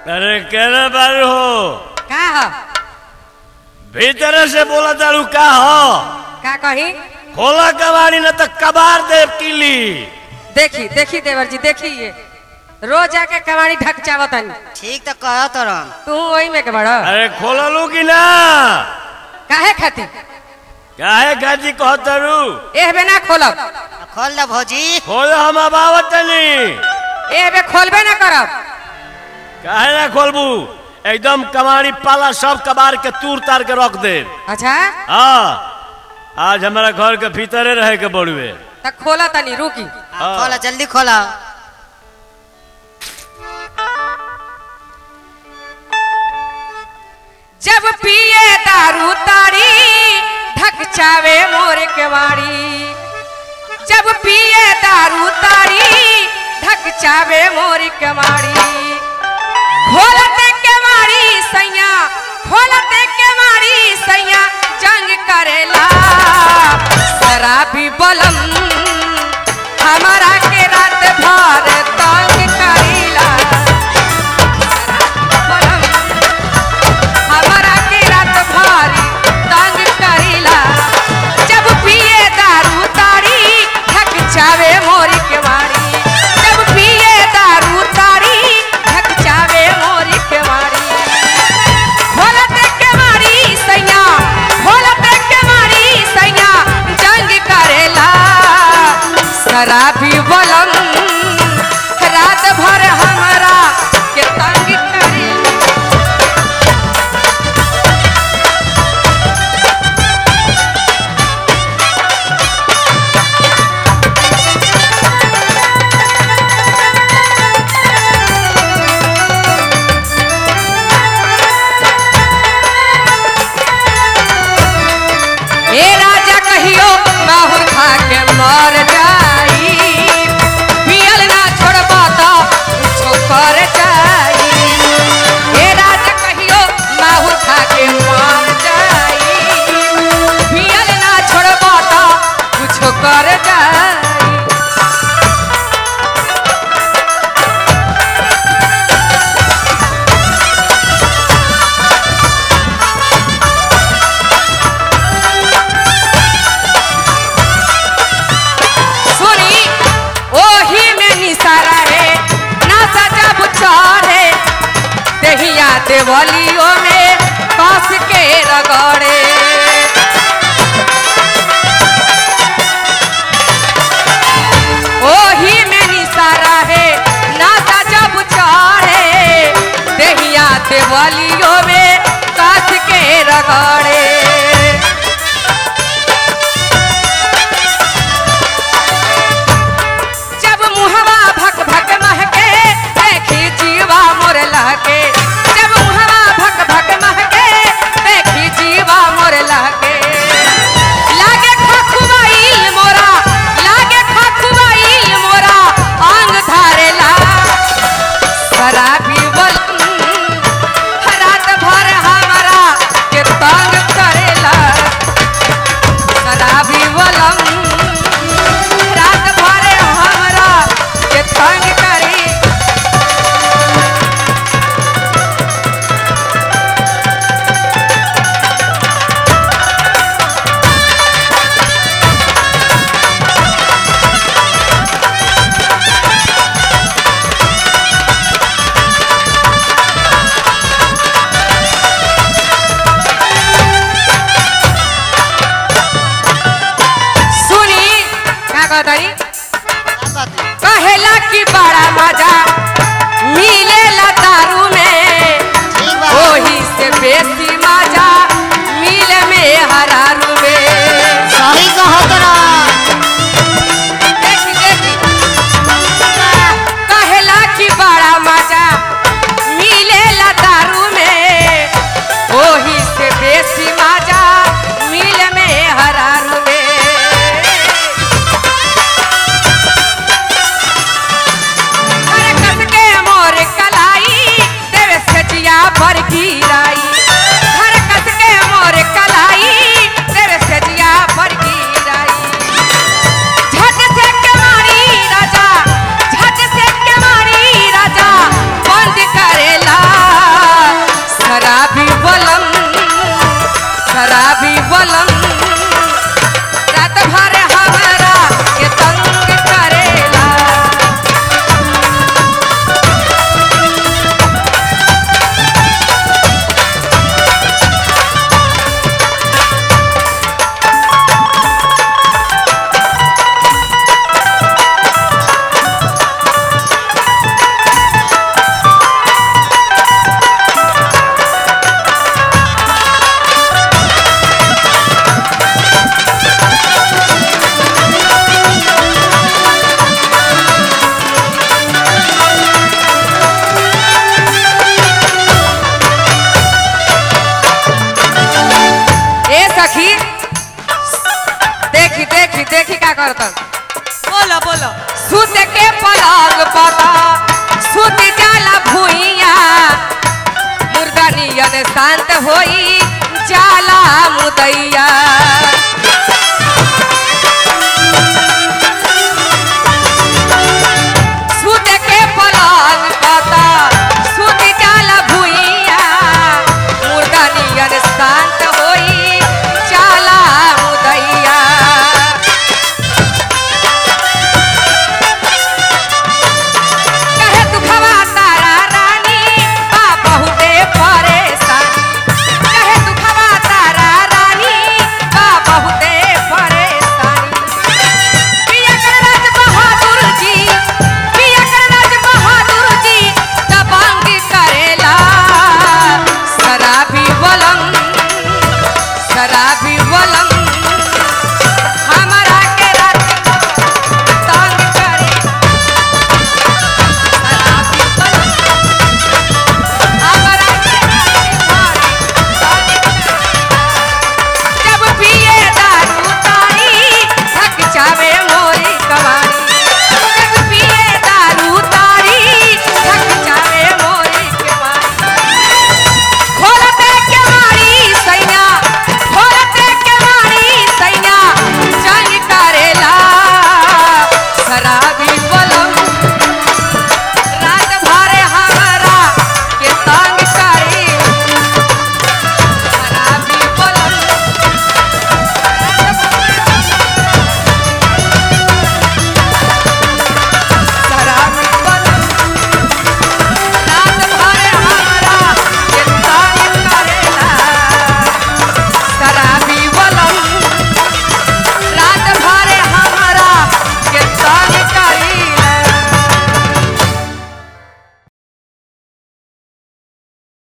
अरे कहना बारू हो का ह भीतर से बोला तारू का हो का कही खोला कबाड़ी न तो कबार देव किली देखी देखी देवर जी देखी ये रोज आके कमाड़ी ढक चावतन ठीक तो कह तरन तू वही में के बड़ अरे खोला लू की ना काहे खाती काहे गाजी कहतरू एह बे ना खोलब खोल दा भौजी खोल हम अबावत नहीं एह बे खोलबे ना करब काहे ना खोलबू एकदम कमाड़ी पाला सब कबार के तूर तार के रख दे अच्छा हाँ आज हमारा घर के भीतरे रहे के बड़ुए त खोला तनी रुकी हाँ, खोला जल्दी खोला जब पिए दारू तारी ढक चावे मोर के वाड़ी जब पिए दारू तारी ढक चावे मोर के वाड़ी खोलते के मारी सैया खोलते के मारी सैया जंग करेला शराबी बलम हमारा के रात भर तंग करेला बलम हमारा के रात भारी तंग करेला जब पिए दारू तारी ढक चावे मोरी के मारी जब पिए दारू तारी ढक चावे मोरी के मारी खोलते के मारी सैया खोलते के मारी सैया जंग करेला शराबी बलम रात भर हमारा के तंग करेला ए राजा कहियो माहुर खा के मर जाई पियल ना छोड़बा तो कुछो कर जाई ए राजा कहियो माहुर खा के मर जाई पियल ना छोड़बा तो कुछो कर जाई सुनी ओही में निसारा है ना सजा बुचारे दहिया देवलियों में कस के रगड़े ओही में निसारा है ना सजा बुचारे दहिया देवलियों में कस के रगड़े जब मुहवा भक भक महके देखी जीवा मोर लहके जब मुहवा भक भक महके देखी जीवा मोर लहके लागे खखुआइल मोरा लागे खखुआइल मोरा आंग धारेला शराबी बलम रात भर हमारा के तंग करेला शराबी बलम रात भर हमरा के तंग करी सुनी का कहतनी कहेला कि बड़ा मजा मिलेला दारू में ठीक बा ओही से बेसी मजा मिले में हरारू में सही कह तरन देखी देखी कहेला कि बड़ा मजा मिलेला दारू में ओही से बेसी मजा मिले में हरारू में अरे होई जाला मुदैया